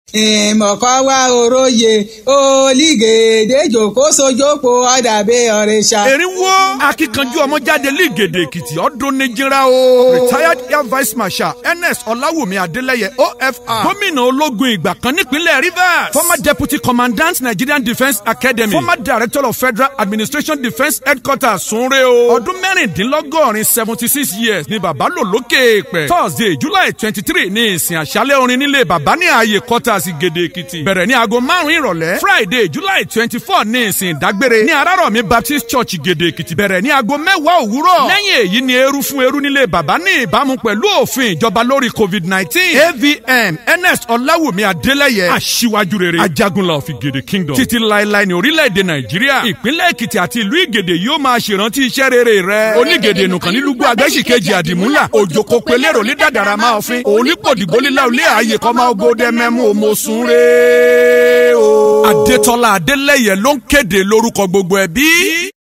ìmọ̀kọ́ wá oróye olígèdè jòkó sojópo ọ̀dàbẹ̀ ọ̀rẹ́sà. erinwo akíkanjú ọmọjáde lígèdè èkìtì ọdún níjìrá o. retired air vice marshal ns ọláwùmí adélẹ́yẹ ofr. gómìnà ológun ìgbà kan nípínlẹ̀ rivers. former deputy commandant nigerian defence academy. former director of federal administration defence headquarters sunre o. ọdún mẹ́rìndínlọ́gọ́rin seventy six years ni bàbá lò lókè pẹ̀. thursday july twenty three ní ìsìn àṣálẹ̀ orin nílé bàbá ní ààyè quarters gèdè èkìtì. bẹ̀rẹ̀ ní aago márùn-ún ìrọ̀lẹ́ friday july twenty four ní ìsìn ìdágbére ní arárọ̀mí baptist church gèdè èkìtì. bẹ̀rẹ̀ ní aago mẹ́wàá òwúrọ̀. lẹ́yìn èyí ni eru fún eru nílé bàbá ní ìbámu pẹ̀lú òfin ìjọba lórí covid nineteen avn ns ọláwùmí adélẹ́yẹ aṣíwájú rere ajagunla of ìgèdè kingdom títí láéláé ní orílẹ̀-èdè nàìjíríà ìpínlẹ̀ èkìtì àti ìlú ìgèdè yóò máa ṣèrántí iṣẹ́ rere rẹ̀ onígèdè nùkàn nílùú agbẹ́sìkejì àdìmúlà òjòkó pelérò ní dàdàrà máa fin onípòdìgbò lílà olé ààyè kọ́ máa gbódẹ́ mẹ́mú òmòsùn rẹ̀ o. adétọ́lá adélẹ́yẹ ló ń kéde lórúkọ gbogbo ẹbí.